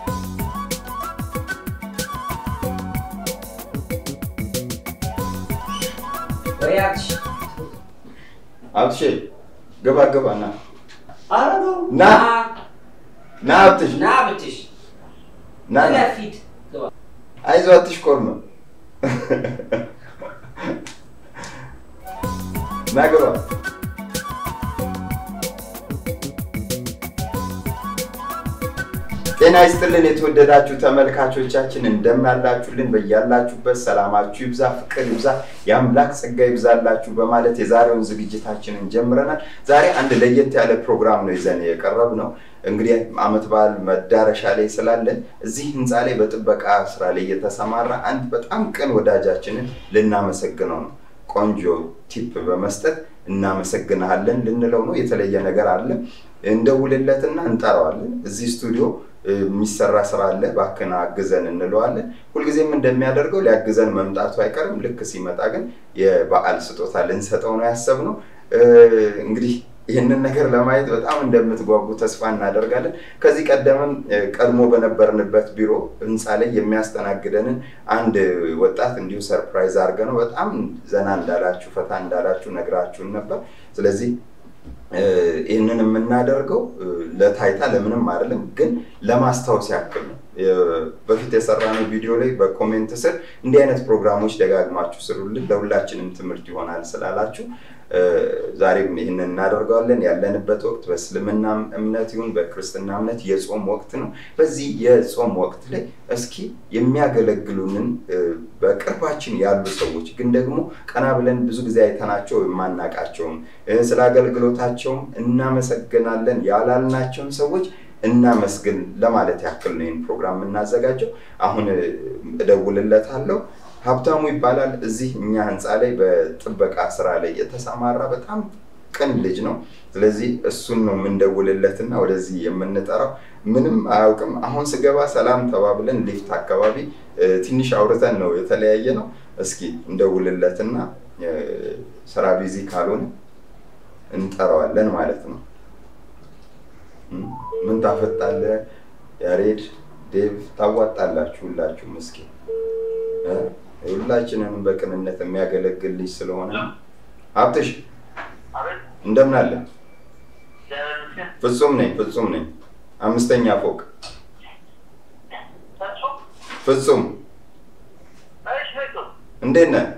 አብትሽ ግባ ግባ ና ኧረ ተው ና ና አብትሽ ና ብትሽ ና ና ፊት አይዞህ አትሽኮርም ና ግባ ጤና ይስጥልን የተወደዳችሁ ተመልካቾቻችን እንደምናላችሁልን በያላችሁበት ሰላማችሁ ይብዛ ፍቅር ይብዛ የአምላክ ጸጋ ይብዛላችሁ በማለት የዛሬውን ዝግጅታችንን ጀምረናል ዛሬ አንድ ለየት ያለ ፕሮግራም ነው ይዘን የቀረብ ነው እንግዲህ አመት በዓል መዳረሻ ላይ ስላለን እዚህ ህንፃ ላይ በጥበቃ ስራ ላይ የተሰማራ አንድ በጣም ቅን ወዳጃችንን ልናመሰግነው ነው ቆንጆ ቲፕ በመስጠት እናመሰግንሃለን ልንለው ነው የተለየ ነገር አለ እንደውልለትና እንጠራዋለን እዚህ ስቱዲዮ የሚሰራ ስራ አለ ባክን አግዘን እንለዋለን ሁልጊዜም እንደሚያደርገው ሊያግዘን መምጣቱ አይቀርም ልክ ሲመጣ ግን የበዓል ስጦታ ልንሰጠው ነው ያሰብነው እንግዲህ ይህንን ነገር ለማየት በጣም እንደምትጓጉ ተስፋ እናደርጋለን ከዚህ ቀደምም ቀድሞ በነበርንበት ቢሮ ህንፃ ላይ የሚያስተናግደንን አንድ ወጣት እንዲሁ ሰርፕራይዝ አድርገ ነው በጣም ዘና እንዳላችሁ ፈታ እንዳላችሁ ነግራችሁን ነበር ስለዚህ ይህንን የምናደርገው ለታይታ ለምንም አይደለም ግን ለማስታወስ ያክል ነው በፊት የሰራነው ቪዲዮ ላይ በኮሜንት ስር እንዲህ አይነት ፕሮግራሞች ደጋግማችሁ ስሩልን ለሁላችንም ትምህርት ይሆናል ስላላችሁ ዛሬም ይህንን እናደርገዋለን ያለንበት ወቅት በእስልምና እምነት ይሁን በክርስትና እምነት የጾም ወቅት ነው በዚህ የጾም ወቅት ላይ እስኪ የሚያገለግሉንን በቅርባችን ያሉ ሰዎች ግን ደግሞ ቀና ብለን ብዙ ጊዜ አይተናቸው የማናቃቸውም ስለ አገልግሎታቸውም እናመሰግናለን ያላልናቸውን ሰዎች እናመስግን ለማለት ያክል ነው ይህን ፕሮግራም የምናዘጋጀው አሁን እደውልለታለሁ ሀብታሙ ይባላል እዚህ እኛ ህንፃ ላይ በጥበቃ ስራ ላይ የተሰማራ በጣም ቅን ልጅ ነው ስለዚህ እሱን ነው የምንደውልለትና ወደዚህ የምንጠራው ምንም አያውቅም አሁን ስገባ ሰላም ተባብለን ሊፍት አካባቢ ትንሽ አውርተን ነው የተለያየ ነው እስኪ እንደውልለትና ስራ ቢዚ ካልሆነ እንጠራዋለን ማለት ነው ምን ታፈጣለ ያሬድ ዴቭ ታዋጣላችሁ ሁላችሁም እስኪ ሁላችንንም በቅንነት የሚያገለግል ልጅ ስለሆነ ሀብትሽ እንደምን አለ ፍጹም ነኝ ፍጹም ነኝ አምስተኛ ፎቅ ፍጹም እንዴት ነህ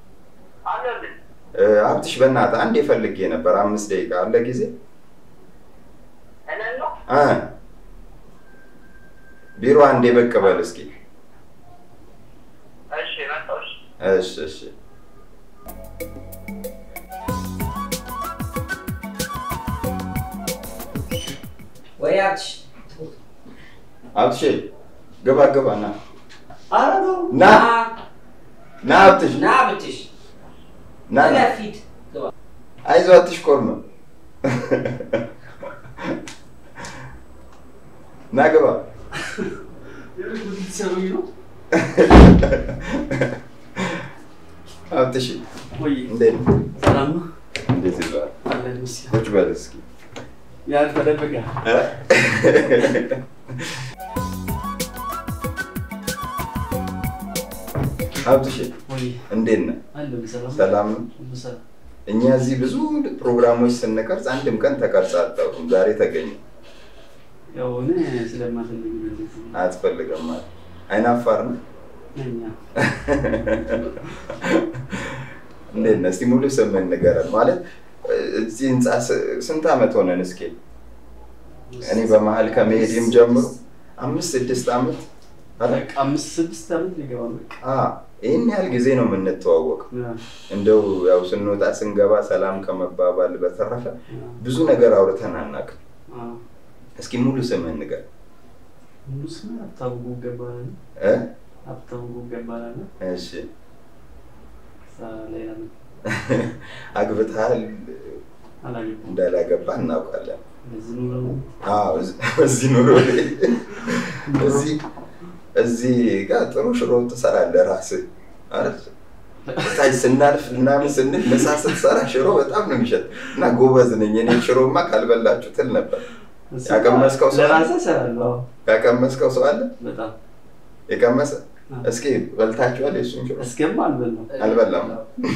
ሀብትሽ በእናትህ አንድ የፈልጌ ነበር አምስት ደቂቃ አለ ጊዜ ቢሮ አንዴ ብቅ በል እስኪ እሺ እሺ ወይ አብትሽ ሀብትሽ ግባ ግባ ና ኧረ ተው ና ና ሀብትሽ ና ብትሽ ና ና ፊት አይዞህ አትሽኮርም ና ግባ ሰሩኝ ነው ሀብትሽ ወይ እንዴት ነው? ሰላም ነው እንዴት ይዟል? አለን ምስያ ቁጭ በል እስኪ ያን ተደብቀ ሀብትሽ ወይ እንዴት ነህ? አለን ሰላም ሰላም ነው? ሁሉ ሰላም እኛ እዚህ ብዙ ፕሮግራሞች ስንቀርጽ አንድም ቀን ተቀርጸ አታውቅም። ዛሬ ተገኘ። ያው እኔ ስለማፈልግ ነው እንደዚህ አትፈልግም ማለት አይናፋር ነው። ነኛ እንዴት ነህ? እስቲ ሙሉ ስምህን ንገረን። ማለት እዚህ ህንፃ ስ- ስንት ዓመት ሆነን? እስኪ እኔ በመሀል ከመሄድም ጀምሮ አምስት ስድስት ዓመት አረ በቃ አምስት ስድስት ዓመት ሊገባ ነው በቃ አ ይህን ያህል ጊዜ ነው የምንተዋወቀው። ያ፣ እንደው ያው ስንወጣ ስንገባ ሰላም ከመባባል በተረፈ ያ፣ ብዙ ነገር አውርተን አናውቅም። አ። እስኪ ሙሉ ስምህን ንገረን ሙሉ ስም ሀብታሙ ጉጋ እባላለሁ። እ ሀብታሙ ጉጋ እባላለሁ። እሺ እዛ ሌላ ምን አግብተሃል አላገባም። እንዳላገባ እናውቃለን። በዚህ ኑሮ ነው። አዎ፣ እዚህ- እዚህ ኑሮ ላይ እዚህ እዚህ ጋር ጥሩ ሽሮ ትሰራለህ ራስህ ማለት ታች ስናልፍ ምናምን ስንል ምሳ ስትሰራ ሽሮ በጣም ነው የሚሸጥ እና ጎበዝ ነኝ እኔ ሽሮማ ካልበላችሁ ትል ነበር። እሱ ያቀመስከው ሰው አለ? ለራሴ እሰራለሁ። አዎ፣ ያቀመስከው ሰው አለ? በጣም የቀመሰ አዎ። እስኪ በልታችኋል? የሱን ሽሮ እስከማ አልበላም። አልበላም።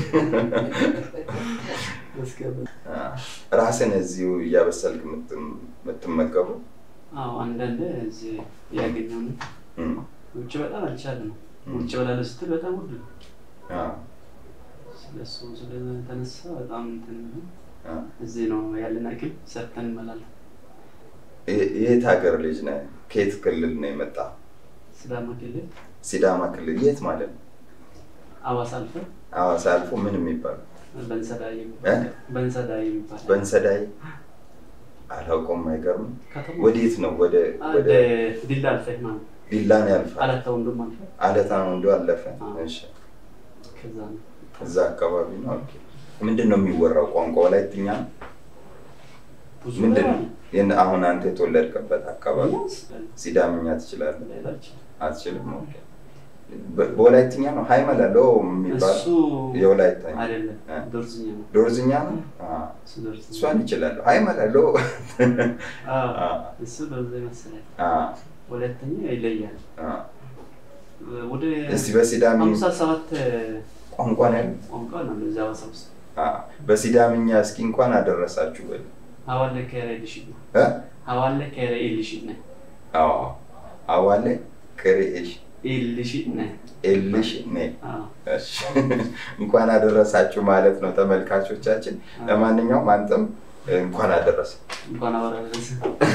እስከማ ራስን እዚሁ እያበሰልክ የምትም- የምትመገቡ አዎ፣ አንዳንዴ እዚህ ያገኘው ነው። እም፣ ውጭ በጣም አልቻልም። እም፣ ውጭ በላለሁ ስትል በጣም ውድ ነው። አዎ፣ ስለሱ ስለተነሳ በጣም እንትን ነው። አዎ። እዚህ ነው ያለን አቅም ሰርተን እንበላለን። የ- የት ሀገር ልጅ ነህ? ከየት ክልል ነው የመጣ? ሲዳማ ክልል ሲዳማ ክልል የት ማለት ነው? አዋሳ አልፈን ሐዋሳ አልፎ ምን የሚባል በንሰዳ እ? የሚባል በንሰዳ የሚባል በንሰዳይ አላውቀውም። አይገርምም። ከተማ ወዴት ነው? ወደ ወደ ወደ ዲላ አልፈህ ማለት ዲላን ያልፋል። አላታ ወንድም አልፈህ አለታ ወንዶ አለፈ። አዎ። እሺ፣ ከዛ ነው እዛ አካባቢ ነው። ኦኬ። ምንድን ነው የሚወራው ቋንቋ? ወላይትኛ ነው? ብዙ ምንድን ነው? ነገር የን- አሁን አንተ የተወለድክበት አካባቢ አለ። ሲዳምኛ ትችላለህ? ሌላችን አትችልም? ኦኬ። በ- በወላይትኛ ነው ሀይመላ ሎ የሚባል እሱ የወላይትኛ አይደለም እ? ዶርዝኛ ነው። ዶርዝኛ ነው። አዎ። እሱ ዶርዝኛ እሷን ይችላለሁ። ሀይመላ ሎ አዎ፣ አዎ። እሱ ዶርዝ መሰለኝ። አዎ፣ ሁለተኛ ይለያል። አዎ። ወደ እስቲ በሲዳሚ ሀምሳ ሰባት ቋንቋ ነው ያለው? ቋንቋ ነው እዚያ ሀዋሳ ውስጥ አዎ። በሲዳምኛ እስኪ እንኳን አደረሳችሁ በል ሀዋለ ከረ ልሽድ ነው እ? ሀዋለ ከረ ልሽድ ነ አዎ። አዋለ ክሬኤሽ ልሽድ ነ ኤልሽ ኔ እሺ። እንኳን አደረሳችሁ ማለት ነው ተመልካቾቻችን። ለማንኛውም አንተም እንኳን አደረሰ። እንኳን አወራረስ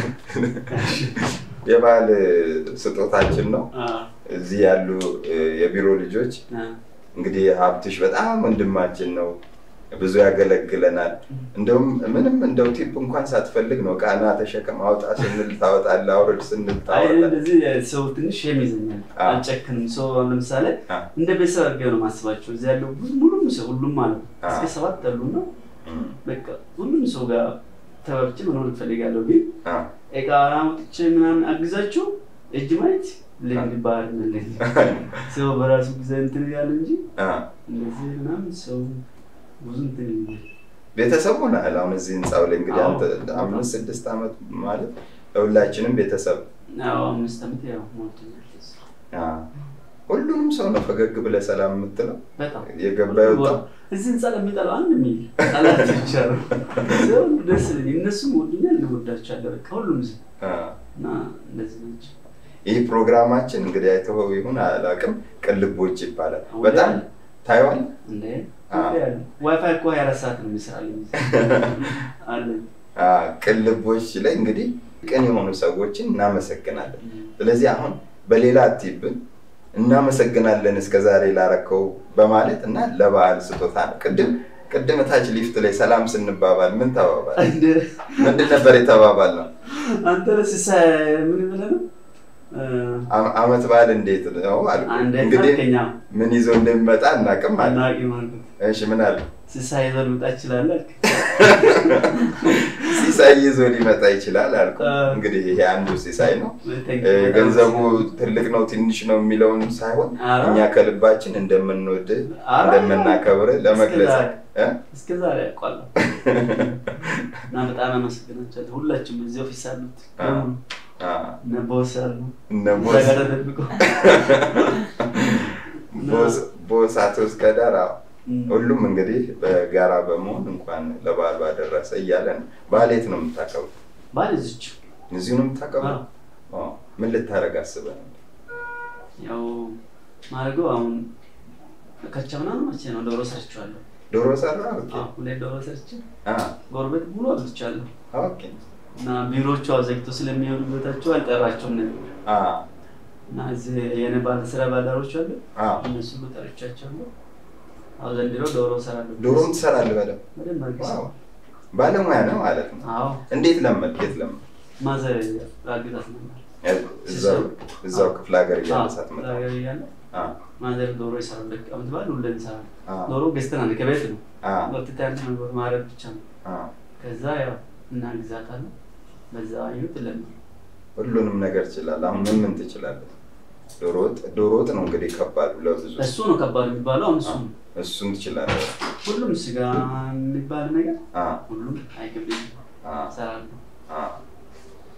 የበዓል ስጦታችን ነው። እዚህ ያሉ እ፣ የቢሮ ልጆች እንግዲህ ሀብትሽ በጣም ወንድማችን ነው፣ ብዙ ያገለግለናል። እንደውም ምንም እንደው ቲፕ እንኳን ሳትፈልግ ነው ቃና ተሸከም አውጣ ስንል ታወጣለህ፣ አውርድ ስንል አይ ታወጣለህ። እንደዚህ ሰው ትንሽ የሚዘኛል አዎ። አልጨክንም። ሰው አሁን ለምሳሌ አዎ። እንደ ቤተሰብ አድርገህ ነው ማስባቸው። እዚህ ያለው ብዙ- ሙሉም ሰው ሁሉም ማለት ነው አዎ። እስከ ሰባት ያሉ ነው። እም፣ በቃ ሁሉም ሰው ጋር ተባብቼ መኖር እፈልጋለሁ። ግን አዎ። እቃ አውጥቼ ምናምን አግዛችሁ እጅ ማየት ልምድ ባህል መለኝ ሰው በራሱ ጊዜ እንትን ያለ እንጂ አዎ። እንደዚህ ምናምን ሰው ብዙ እንትን ይላል። ቤተሰብ ሆነሃል። አሁን እዚህ ህንፃው ላይ እንግዲህ አዎ። አንተ አምስት ስድስት ዓመት ማለት ለሁላችንም ቤተሰብ ያው አምስት ዓመት ያው ሞልቶኛል። አዎ። ሁሉንም ሰው ነው ፈገግ ብለህ ሰላም የምትለው በጣም የገባ የወጣ እዚህ ህንፃ ለሚጠላው አንድ የሚል ቃላት ብቻ ነው። ሰው ደስ ይለኝ። እነሱም ወዱኛል፣ እንወዳቸዋለን። በቃ ሁሉም ሰው አዎ። እና እንደዚህ ናቸው። ይህ ፕሮግራማችን እንግዲህ አይተኸው ይሁን አላውቅም፣ ቅልቦች ይባላል። አሁን በጣም ላይ ታይዋል። እንደ አዎ። ዋይፋይ እኮ ሀያ አራት ሰዓት ነው የሚሰራልኝ አለ። ቅልቦች ላይ እንግዲህ ቅን የሆኑ ሰዎችን እናመሰግናለን። ስለዚህ አሁን በሌላ አትይብን እናመሰግናለን እስከ ዛሬ ላረከው በማለት እና ለበዓል ስጦታ ነው። ቅድም ቅድም ታች ሊፍት ላይ ሰላም ስንባባል ምን ተባባል? እንደ- ምንድን ነበር የተባባል ነው? አንተ ረስሳ ምን ብለህ ነው? አ- አመት በዓል እንዴት ነው አልኩ። አንድ እንግዲህ ከኛ ምን ይዞ እንደሚመጣ እናቅም አለ። አናቂ ማለት እሺ ምን አለ? ስሳ ይዘህ ልውጣ ይችላል አልክ። ሲሳይ ይዞ ሊመጣ ይችላል አልኩ። አ- እንግዲህ ይሄ አንዱ ሲሳይ ነው። ሁለተኛ እ፣ ገንዘቡ ትልቅ ነው ትንሽ ነው የሚለውን ሳይሆን ኧረ፣ እኛ ከልባችን እንደምንወድ ኧረ፣ እንደምናከብር ለመግለጽ እስከ ዛሬ- እ? እስከ ዛሬ ያውቃለሁ እና በጣም አመሰግናቸዋለሁ። ሁላችሁም እዚህ ኦፊስ ያሉት አ- በሙሉ አ፣ እነ ቦስ ያሉ እነ እዛ ቦስ ጋር ተደብቀው ቦስ ቦስ አቶ እስከዳር አዎ። እም፣ ሁሉም እንግዲህ በጋራ በመሆን እንኳን ለበዓል ባደረሰ እያለ ነው። በዓል የት ነው የምታከብሩ? ባል እዚች እዚሁ ነው የምታከብሩ? አዎ። አዎ። ምን ልታደርግ አስበህ ነው? ያው ማድረገው አሁን ከቻምና ነው መቼ ነው ዶሮ ሰርቼዋለሁ። ዶሮ ሰራ? ኦኬ። አዎ፣ ሁሌ ዶሮ ሰርቼ አ፣ ጎረቤት ሙሉ አብልቻለሁ ኦኬ። እና ቢሮዎቹ አዘግተው ስለሚሄዱ ቤታቸው አልጠራቸውም ነበር አ፣ እና እዚህ የኔ ባለ ስራ ባልደረቦች አሉ አ። እነሱ ሁሉ ጠርቻቸዋለሁ። አሁን ዘንድሮ ዶሮ እሰራለሁ። ዶሮም ትሰራለህ በደምብ? በደንብ አድርጌ ዋው። እሰራለሁ። ባለሙያ ነው ማለት ነው። አዎ እንዴት ለመድክ? የት ለመድክ? ማዘር አግዛት ነበር። እዛው እዛው ክፍለ ሀገር እያለ አዎ፣ ሳትመጣ? ሀገር እያለ አ፣ ማዘር ዶሮ ይሰራል። በቃ ዓመት በዓል ሁሌ እንሰራለን። አ፣ ዶሮ ገዝተናል ከቤት ነው አ፣ ወጥተን ማረድ ብቻ ነው። አ። ከዛ ያው እናግዛታለን። በዛ ይሁት ለምን ሁሉንም ነገር ትችላለህ። አሁን ምን ምን ትችላለህ? ዶሮ ወጥ ዶሮ ወጥ ነው እንግዲህ ከባድ ለብዙ እሱ ነው ከባድ የሚባለው። አሁን እሱ ነው። እሱን ትችላለህ። ሁሉም ስጋ የሚባል ነገር አ፣ ሁሉም አይከብድም፣ አ፣ እሰራለሁ። አ።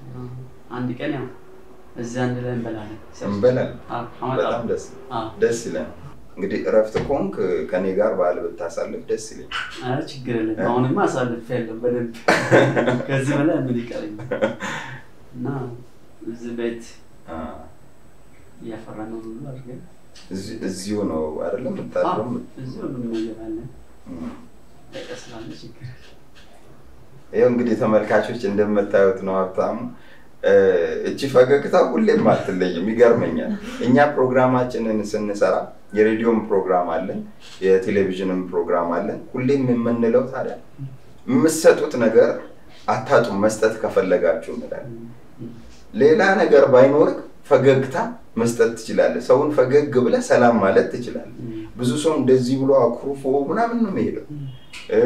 አንድ ቀን ያው እዚህ አንድ ላይ እንበላለን። እንበላለን። አዎ፣ አመጣለሁ። በጣም ደስ አዎ። ደስ ይለን። እንግዲህ እረፍት ከሆንክ ከኔ ጋር በዓል ብታሳልፍ ደስ ይለኝ። ኧረ ችግር የለም። አሁንማ አሳልፌያለሁ በደንብ ከዚህ በላይ ምን ይቀረኛል? እና እዚህ ቤት አ፣ እያፈራ ነው ሁሉ አድርገን እዚ- እዚሁ ነው አይደለም የምታድረው? እዚህ ሁሉም ነገር አለ። እም። በቃ ስላለ ችግር የለም። ይኸው እንግዲህ ተመልካቾች እንደምታዩት ነው ሀብታሙ እ፣ እቺ ፈገግታ ሁሌም አትለይም። ይገርመኛል። እኛ ፕሮግራማችንን ስንሰራ የሬዲዮም ፕሮግራም አለን፣ የቴሌቪዥንም ፕሮግራም አለን። ሁሌም የምንለው ታዲያ የምትሰጡት ነገር አታጡም መስጠት ከፈለጋችሁ እንላለን። ሌላ ነገር ባይኖርህ ፈገግታ መስጠት ትችላለህ። ሰውን ፈገግ ብለህ ሰላም ማለት ትችላለህ። ብዙ ሰው እንደዚህ ብሎ አኩርፎ ምናምን ነው የሚሄደው። እ፣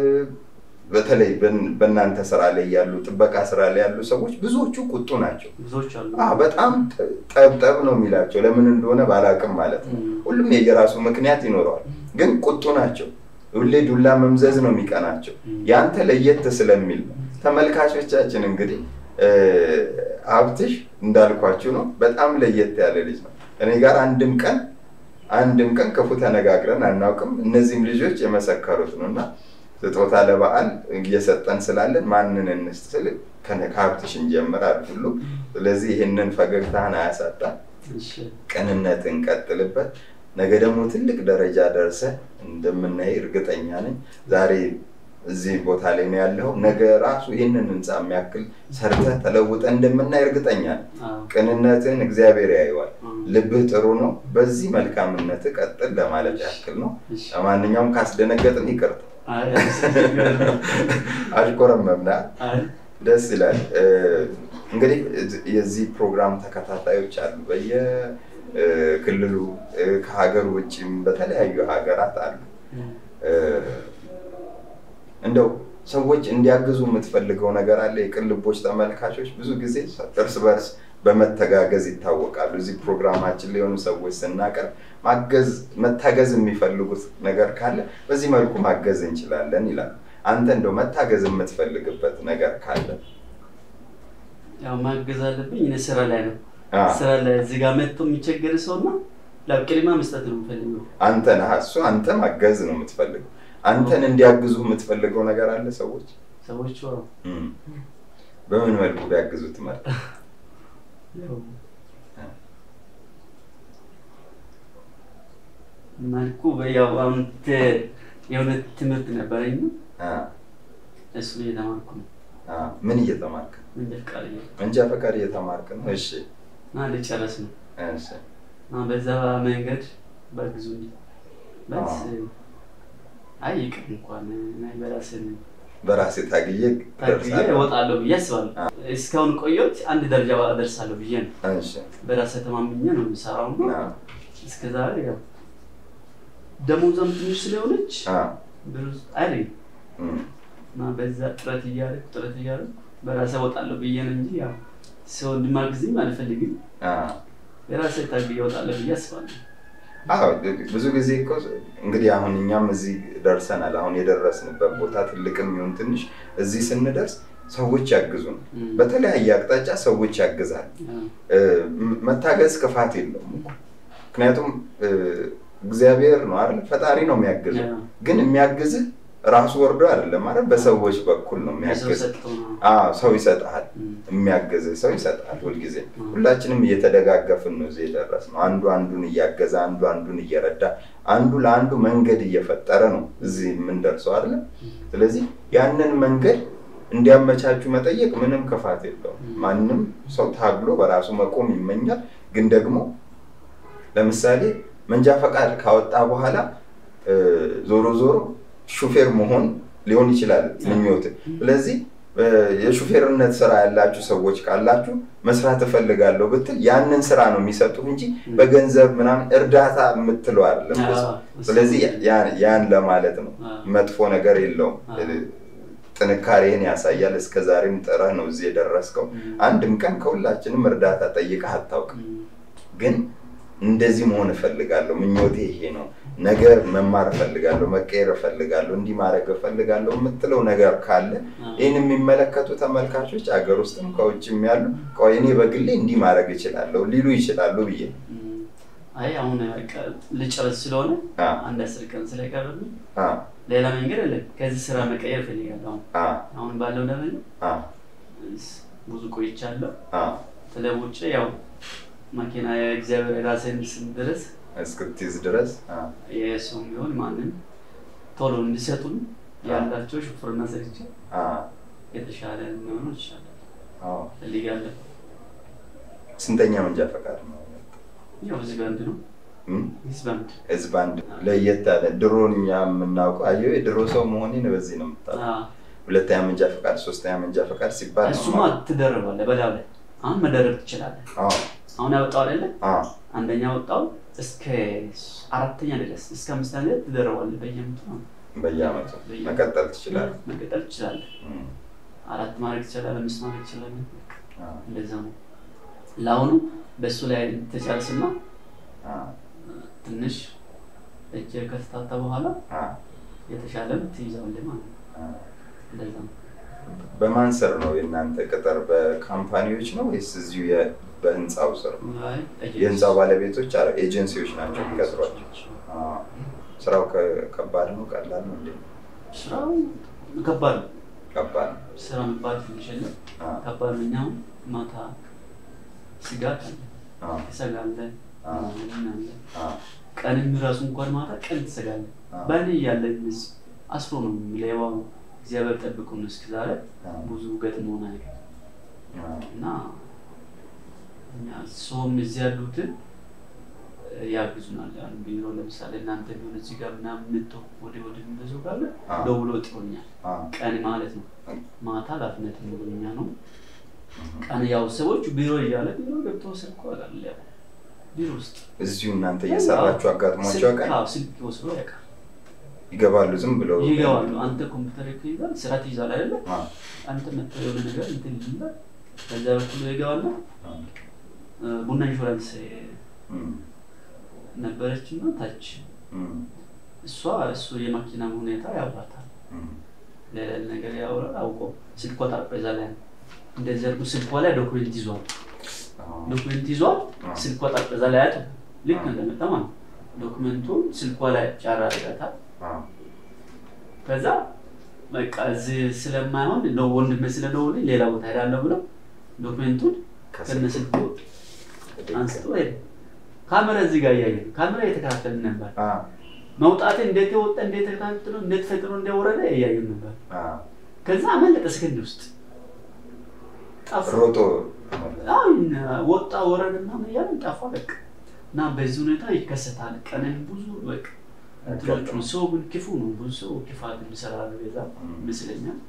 በተለይ በን- በእናንተ ስራ ላይ ያሉ ጥበቃ ስራ ላይ ያሉ ሰዎች ብዙዎቹ ቁጡ ናቸው። ብዙዎች አሉ። አ በጣም ጠ- ጠብጠብ ነው የሚላቸው። ለምን እንደሆነ ባላቅም ማለት ነው። እም። ሁሉም የየራሱ ምክንያት ይኖረዋል፣ ግን ቁጡ ናቸው። ሁሌ ዱላ መምዘዝ ነው የሚቀናቸው። እም። ያንተ ለየት ስለሚል ነው። ተመልካቾቻችን እንግዲህ እ፣ ሀብትሽ እንዳልኳችሁ ነው። በጣም ለየት ያለ ልጅ ነው። እኔ ጋር አንድም ቀን አንድም ቀን ክፉ ተነጋግረን አናውቅም። እነዚህም ልጆች የመሰከሩት ነው እና ስጦታ ለበዓል እየሰጠን ስላለን ማንን እንስጥ ስል ከነ- ከሀብትሽ እንጀምራል ሁሉ። ስለዚህ ይህንን ፈገግታህን አያሳጣ፣ እሺ። ቅንነትን ቀጥልበት። ነገ ደግሞ ትልቅ ደረጃ ደርሰህ እንደምናይ እርግጠኛ ነኝ። ዛሬ እዚህ ቦታ ላይ ነው ያለው። ነገ ራሱ ይህንን ህንፃ የሚያክል ሰርተህ ተለውጠህ እንደምናይ እርግጠኛ ነኝ። አዎ። ቅንነትን እግዚአብሔር ያየዋል። አዎ። ልብህ ጥሩ ነው። በዚህ መልካምነትህ ቀጥል ለማለት ያክል ነው። እሺ። ለማንኛውም ካስደነገጥን ይቅርታ። አይ፣ ችግር የለም። አሽኮረመምና አይ፣ ደስ ይላል። እ፣ እንግዲህ እዚ- የዚህ ፕሮግራም ተከታታዮች አሉ በየክልሉ ከሀገር ውጭም በተለያዩ ሀገራት አሉ። እም። እ፣ እንደው ሰዎች እንዲያግዙ የምትፈልገው ነገር አለ? የቅን ልቦች ተመልካቾች ብዙ ጊዜ እርስ በርስ በመተጋገዝ ይታወቃሉ። እዚህ ፕሮግራማችን ላይ የሆኑ ሰዎች ስናቀርብ ማገዝ መታገዝ የሚፈልጉት ነገር ካለ በዚህ መልኩ ማገዝ እንችላለን ይላሉ። አንተ እንደው መታገዝ የምትፈልግበት ነገር ካለ ያው ማገዝ አለብኝ። እኔ ስራ ላይ ነው። አ፣ ስራ ላይ እዚህ ጋር መጥቶ የሚቸገር ሰው እና ያው ቅድሚያ መስጠት ነው የምፈልገው። አንተ ነህ እሱ አንተ ማገዝ ነው የምትፈልገው። አንተን እንዲያግዙ የምትፈልገው ነገር አለ ሰዎች ሰዎቹ ያው እም፣ በምን መልኩ ቢያግዙ ትመርጥ? ያው መልኩ ያው አሁን ተ- የሆነ ትምህርት ነበረኝ አ፣ እሱ እየተማርኩ ነው። አ፣ ምን እየተማርክ ነው? መንጃ ፈቃድ እየ- መንጃ ፈቃድ እየተማርክ ነው? እሺ እና ልጨረስ ነው እሺ እና በዛ መንገድ በግዙኝ በት አይ ይቅር እንኳን እኔ በራስን በራሴ ታግዬ ታግዬ ደርሳለሁ። እወጣለሁ ብዬ አስባለሁ። እስካሁን ቆየሁት አንድ ደረጃ ደርሳለሁ ብዬ ነው እሺ በራሴ ተማምኜ ነው የምሰራው። አ፣ እስከ ዛሬ ያው ደሞዟም ትንሽ ስለሆነች አ፣ ብዙ አይደል እም፣ እና በዛ ጥረት እያደረኩ ጥረት እያደረኩ በራሴ እወጣለሁ ብዬ ነው እንጂ ያው ሰው እንዲማግዝኝ አልፈልግም። አ። የራሴ ታግዬ እወጣለሁ ብዬ አስባለሁ። አዎ ብዙ ጊዜ እኮ እንግዲህ አሁን እኛም እዚህ ደርሰናል። አሁን የደረስንበት ቦታ ትልቅም ይሁን ትንሽ እዚህ ስንደርስ ሰዎች ያግዙን፣ እም። በተለያየ አቅጣጫ ሰዎች ያግዛል። ያው እ፣ መታገዝ ክፋት የለውም እኮ ምክንያቱም እ፣ እግዚአብሔር ነው አይደል? ፈጣሪ ነው የሚያግዘው። ያው ግን የሚያግዝህ ራሱ ወርዶ አይደለም ማለት በሰዎች በኩል ነው ሰው የሚያግዝ። ሰጥቶ ነው። አዎ ሰው ይሰጥሃል፣ እም። የሚያግዝህ ሰው ይሰጥሃል። ሁልጊዜ እም። ሁላችንም እየተደጋገፍን ነው እዚህ የደረስነው። አንዱ አንዱን እያገዘ፣ አንዱ አንዱን እየረዳ፣ አንዱ ለአንዱ መንገድ እየፈጠረ ነው እዚህ የምንደርሰው አይደለም። ስለዚህ ያንን መንገድ እንዲያመቻቹ መጠየቅ ምንም ክፋት የለውም። እም። ማንም ሰው ታግሎ በራሱ መቆም ይመኛል። ግን ደግሞ ለምሳሌ መንጃ ፈቃድ ካወጣ በኋላ እ፣ ዞሮ ዞሮ ሹፌር መሆን ሊሆን ይችላል ምኞት። ስለዚህ እ፣ የሹፌርነት ስራ ያላችሁ ሰዎች ካላችሁ መስራት እፈልጋለሁ ብትል ያንን ስራ ነው የሚሰጡህ እንጂ በገንዘብ ምናምን እርዳታ የምትለው አይደለም። አዎ፣ ስለዚህ ያ- ያን ለማለት ነው። አዎ። መጥፎ ነገር የለውም። አዎ። ጥንካሬህን ያሳያል። እስከ ዛሬም ጥረህ ነው እዚህ የደረስከው። እም። አንድም ቀን ከሁላችንም እርዳታ ጠይቀህ አታውቅም። እም። ግን እንደዚህ መሆን እፈልጋለሁ፣ ምኞቴ ይሄ ነው፣ ነገ መማር እፈልጋለሁ፣ መቀየር እፈልጋለሁ፣ እንዲህ ማድረግ እፈልጋለሁ የምትለው ነገር ካለ ይህን የሚመለከቱ ተመልካቾች አገር ውስጥም ከውጭም ያሉ ቆይ እኔ በግሌ እንዲህ ማድረግ እችላለሁ ሊሉ ይችላሉ ብዬ ነው። እም፣ አይ አሁን በቃ ልጨርስ ስለሆነ አ፣ አንድ አስር ቀን ስለቀረብኝ አ፣ ሌላ መንገድ የለም። ከዚህ ስራ መቀየር እፈልጋለሁ። አሁን አ፣ አሁን ባለው ደረጃ አ፣ ብዙ ቆይቻለሁ። አ፣ ተለውጬ ያው መኪና የእግዚአብሔር የራሴን ስም ድረስ እስክትይዝ ድረስ አ፣ የሰው ቢሆን ማንም ቶሎ እንዲሰጡን ያላቸው ሹፍርና ሰርቼ አ፣ የተሻለ የሚሆኑ ይሻላል አዎ። ፈልጋለሁ። ስንተኛ መንጃ ፈቃድ ነው? ያው ህዝብ አንድ ነው። እም? ህዝብ አንድ ህዝብ አንድ ለየት ያለ ድሮን እኛ የምናውቀው አየሁ የድሮ ሰው መሆኔን በዚህ ነው የምታውቀው። አዎ። ሁለተኛ መንጃ ፈቃድ፣ ሶስተኛ መንጃ ፈቃድ ሲባል ነው እሱማ ማለት። ትደርባለህ በላው ላይ አሁን መደረብ ትችላለህ። አዎ፣ አሁን ያወጣው አይደለ አዎ፣ አንደኛ ወጣው እስከ አራተኛ ድረስ እስከ አምስተኛ ድረስ ትደርባለህ። በየአመቱ ነው በየአመቱ መቀጠል ትችላለህ። መቀጠል ትችላለህ። እም፣ አራት ማድረግ ትችላለህ፣ አምስት ማድረግ ትችላለህ። አዎ፣ እንደዛ ነው። ለአሁኑ በእሱ ላይ ተጨርስና አዎ፣ ትንሽ እጅ ከተታታ በኋላ አዎ፣ የተሻለም ትይዛለህ ማለት ነው። አዎ። እንደዛ ነው። በማን ስር ነው የእናንተ ቅጥር? በካምፓኒዎች ነው ወይስ እዚሁ የ- በህንፃው ስር ነው? አይ፣ የህንፃው ባለቤቶች አ- ኤጀንሲዎች ናቸው የሚቀጥሯቸው? አዎ። ስራው ከ- ከባድ ነው ቀላል ነው እንዴ? ስራው ከባድ ነው። ከባድ ነው። ስራ መባል ትንሽ የለም። አዎ፣ ከባድ ነው። እኛ አሁን ማታ ስጋት አለ፣ አዎ፣ ትሰጋለህ፣ አዎ፣ ምን አለ አዎ፣ ቀንም ራሱ እንኳን ማታ ቀን ትሰጋለህ። አዎ። በእኔ እያለ አስሮ ነው ሌባው እግዚአብሔር ጠብቁን እስከ ዛሬ አዎ፣ ብዙ ገጥሞን አይደል አዎ። እና እኛ ሰውም እዚህ ያሉትን እ፣ ያግዙናል። ያን ቢሮ ለምሳሌ እናንተ ቢሆን እዚህ ጋር ምናምን ምቶ ወደ ወደ የሚበዙ ካለ አዎ። ደውሎ ጥሩኛል። አዎ፣ ቀን ማለት ነው። ማታ ኃላፊነት የሚሆንኛ ነው። ቀን ያው ሰዎች ቢሮ እያለ ቢሮ ገብቶ ስልክ ያውቃል። ያው ቢሮ ውስጥ እዚሁ እናንተ እየሰራችሁ አጋጥሟቸው ስልክ ቀን አዎ፣ ስልክ ወስዶ ያውቃል። ይገባሉ ዝም ብለው ይገባሉ። አንተ ኮምፒውተር ይይዛል፣ ስራ ትይዛል አይደለ? አዎ፣ አንተ መተህ የሆነ ነገር እንትን ይላል። ከዛ በኩል ይገባና አዎ። እ፣ ቡና ኢንሹራንስ እም፣ ነበረች እና ታች እም፣ እሷ እሱ የመኪና ሁኔታ ያውራታል። እም። ሌላ ነገር ያወራል። አውቆ ስልኳ ጠረጴዛ ላይ ነው። እንደዚህ አድርጎ ስልኳ ላይ ዶክሜንት ይዟል። አዎ፣ ዶክሜንት ይዟል። አዎ። ስልኳ ጠረጴዛ ላይ አያት ልክ አዎ። እንደመጣ ማለት ነው። ዶክሜንቱን ስልኳ ላይ ጫራ አድርጋታል። አዎ፣ ከዛ በቃ እዚህ ስለማይሆን ነው ወንድሜ ስለደወለኝ ሌላ ቦታ ሄዳለሁ ብለው ዶክሜንቱን ከነ ስልኩ አንስቶ ሄደ። ካሜራ እዚህ ጋር እያየ ነው። ካሜራ እየተከታተልን ነበር። አዎ፣ መውጣት እንዴት የወጣ እንዴት ተከታትሎ እንዴት ፈጥኖ እንደወረደ እያየን ነበር። አዎ። ከዛ አመለጠ ሰከንድ ውስጥ ጠፋ። ሮጦ አሁን ወጣ ወረደ ምናምን እያለን ጠፋ በቃ። እና በዚህ ሁኔታ ይከሰታል። ቀንን ብዙ በቃ እንትኖች ነው። ሰው ግን ክፉ ነው። ብዙ ሰው ክፋት የሚሰራ ቤዛ ይመስለኛል።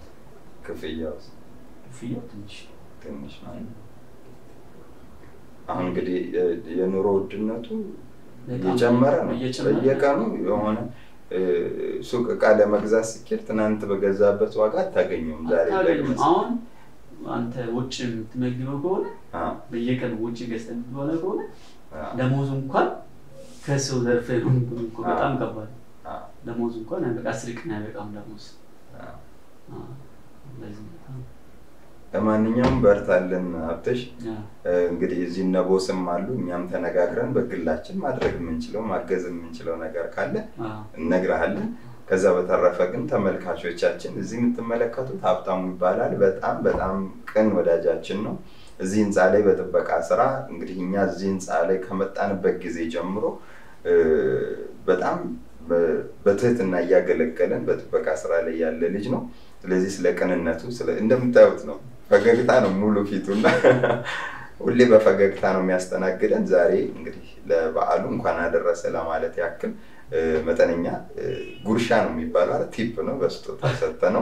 ክፍያው ክፍያ ትንሽ ትንሽ ማለት ነው። አሁን እንግዲህ የ- የኑሮ ውድነቱ በጣም እየጨመረ ነው። እየጨመረ ነው። በየቀኑ የሆነ እ፣ ሱቅ እቃ ለመግዛት ሲኬድ ትናንት በገዛበት ዋጋ አታገኘውም። ዛሬ አታገኝም። ደግመህ አሁን አንተ ውጭ የምትመግበው ከሆነ አዎ፣ በየቀኑ ውጭ ገዝተህ የምትበላ ከሆነ አዎ፣ ደሞዙ እንኳን ከሰው ዘርፈ ነው የምትበላው እኮ በጣም ከባድ ነው። አዎ፣ ደሞዙ እንኳን አይበቃ አስር ቀን አይበቃም ደሞዝ። አዎ። አዎ፣ እንደዚህ ነው። ለማንኛውም በርታለን ሀብተሽ። አዎ። እ፣ እንግዲህ እዚህ እነ ቦስም አሉ። እኛም ተነጋግረን በግላችን ማድረግ የምንችለው ማገዝ የምንችለው ነገር ካለ አዎ። እነግርሃለን። ከዛ በተረፈ ግን ተመልካቾቻችን እዚህ የምትመለከቱት ሀብታሙ ይባላል። በጣም በጣም ቅን ወዳጃችን ነው። እዚህ ህንፃ ላይ በጥበቃ ስራ እንግዲህ እኛ እዚህ ህንፃ ላይ ከመጣንበት ጊዜ ጀምሮ እ፣ በጣም በ- በትህትና እያገለገለን በጥበቃ ስራ ላይ ያለ ልጅ ነው። ስለዚህ ስለ ቅንነቱ ስለ እንደምታዩት ነው፣ ፈገግታ ነው ሙሉ ፊቱና ሁሌ በፈገግታ ነው የሚያስተናግደን። ዛሬ እንግዲህ ለበዓሉ እንኳን አደረሰ ለማለት ያክል እ፣ መጠነኛ እ፣ ጉርሻ ነው የሚባለው አይደል? ቲፕ ነው በስጦታ ሰጠ ነው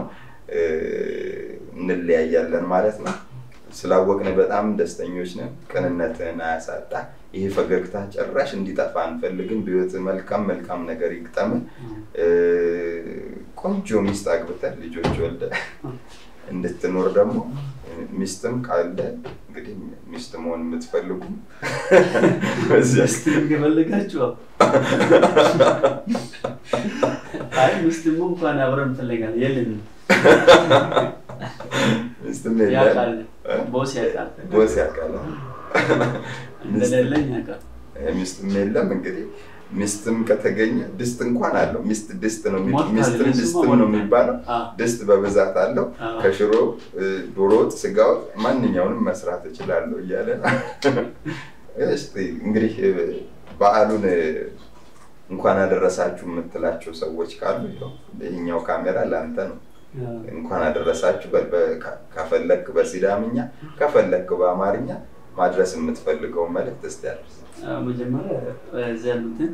እንለያያለን ማለት ነው። ስላወቅን በጣም ደስተኞች ነን። ቅንነትህን አያሳጣ። ይሄ ፈገግታ ጭራሽ እንዲጠፋ አንፈልግም። በህይወት መልካም መልካም ነገር ይግጠምን። እ፣ ቆንጆ ሚስት አግብተህ ልጆች ወልደ እንድትኖር ደግሞ ሚስትም ካለ እንግዲህ ሚስት መሆን የምትፈልጉ በዚያ ሚስት ከፈለጋችሁ አዎ። አይ ሚስትም እንኳን አብረን እንፈልጋለን የለንም። ሚስትም ያውቃል የለም ቦስ ያውቃል ቦስ ያውቃል። እንደሌለኝ ያውቃል። ሚስትም የለም እንግዲህ ሚስትም ከተገኘ ድስት እንኳን አለው። ሚስት ድስት ነው የሚ- ሞልቷል፣ ሚስትም እሱማ ድስትም ነው ሞልቷል። የሚባለው። አዎ። ድስት በብዛት አለው። አዎ። ከሽሮ እ፣ ዶሮ ወጥ፣ ስጋ ወጥ ማንኛውንም መስራት እችላለሁ እያለ ነው። እስቲ እንግዲህ እ፣ በዓሉን እ፣ እንኳን አደረሳችሁ የምትላቸው ሰዎች ካሉ ይኸው ይኸኛው ካሜራ ለአንተ ነው። አዎ። እንኳን አደረሳችሁ በል። በ- ከ- ከፈለክ በሲዳምኛ ከፈለክ በአማርኛ ማድረስ የምትፈልገውን መልእክት እስቲ አድርስ። አዎ፣ መጀመሪያ እዚህ ያሉትን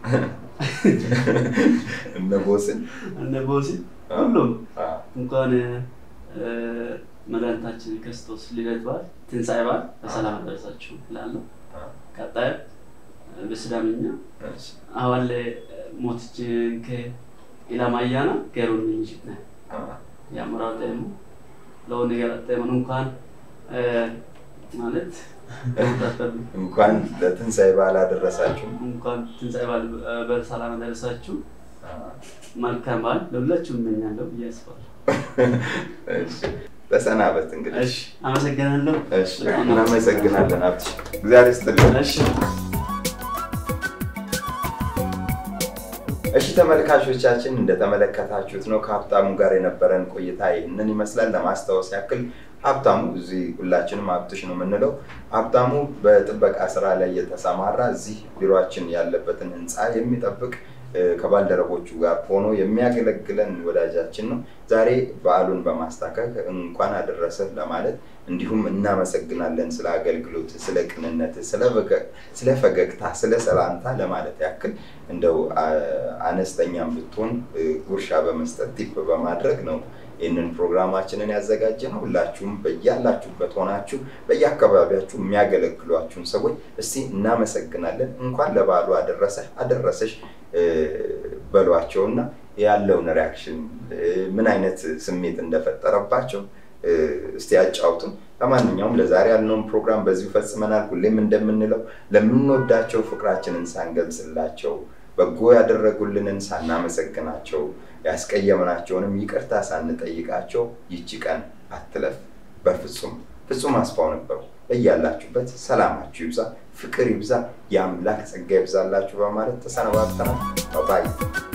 እነ ቦስን እነ ቦስን አዎ። ሁሉም አ፣ እንኳን እ፣ መድኃኒታችን ክርስቶስ ልደት በዓል ትንሣኤ በዓል በሰላም አደረሳችሁ እላለሁ። አ፣ ቀጣይ በሲዳምኛ እሺ፣ አዋለ ሞትችን ከኢላማያና ገሩን ምንሽት ነ አ፣ ያምራው ጠሙ ለወን ገረጠሙን እንኳን እ፣ ማለት ተውታተሉ እንኳን ለትንሣኤ በዓል አደረሳችሁ። እንኳን ትንሣኤ በዓል እ፣ በሰላም አደረሳችሁ። አ፣ መልካም በዓል ለሁላችሁም እመኛለሁ ብዬ አስባለሁ። እሺ፣ ተሰናበት እንግዲህ። እሺ፣ አመሰግናለሁ። እሺ፣ እናመሰግናለን ሀብትሽ፣ እግዚአብሔር ይስጥልን። እሺ እሺ ተመልካቾቻችን እንደተመለከታችሁት ነው ከሀብታሙ ጋር የነበረን ቆይታ ይህንን ይመስላል። ለማስታወስ ያክል ሀብታሙ እዚህ ሁላችንም ሀብትሽ ነው የምንለው። ሀብታሙ በጥበቃ ስራ ላይ የተሰማራ እዚህ ቢሮችን ያለበትን ህንፃ የሚጠብቅ እ፣ ከባልደረቦቹ ጋር ሆኖ የሚያገለግለን ወዳጃችን ነው። ዛሬ በዓሉን በማስታከክ እንኳን አደረሰህ ለማለት እንዲሁም እናመሰግናለን ስለ አገልግሎት፣ ስለ ቅንነት፣ ስለ ፈገግ- ስለ ፈገግታ፣ ስለ ሰላምታ ለማለት ያክል እንደው አ- አነስተኛም ብትሆን እ፣ ጉርሻ በመስጠት ቲፕ በማድረግ ነው ይህንን ፕሮግራማችንን ያዘጋጀ ነው። ሁላችሁም በያላችሁበት ሆናችሁ በየአካባቢያችሁ የሚያገለግሏችሁን ሰዎች እስቲ እናመሰግናለን፣ እንኳን ለበዓሉ አደረሰህ አደረሰሽ እ፣ በሏቸውና ያለውን ሪያክሽን እ፣ ምን አይነት ስሜት እንደፈጠረባቸው እ፣ እስቲ ያጫውቱን። ለማንኛውም ለዛሬ ያልነውን ፕሮግራም በዚሁ ፈጽመናል። ሁሌም እንደምንለው ለምንወዳቸው ፍቅራችንን ሳንገልጽላቸው በጎ ያደረጉልንን ሳናመሰግናቸው ያስቀየምናቸውንም ይቅርታ ሳንጠይቃቸው ይቺ ቀን አትለፍ። በፍጹም ፍጹም አስፋው ነበሩ። እያላችሁበት ሰላማችሁ ይብዛ፣ ፍቅር ይብዛ፣ የአምላክ ጸጋ ይብዛላችሁ በማለት ተሰነባብተናል። ባይ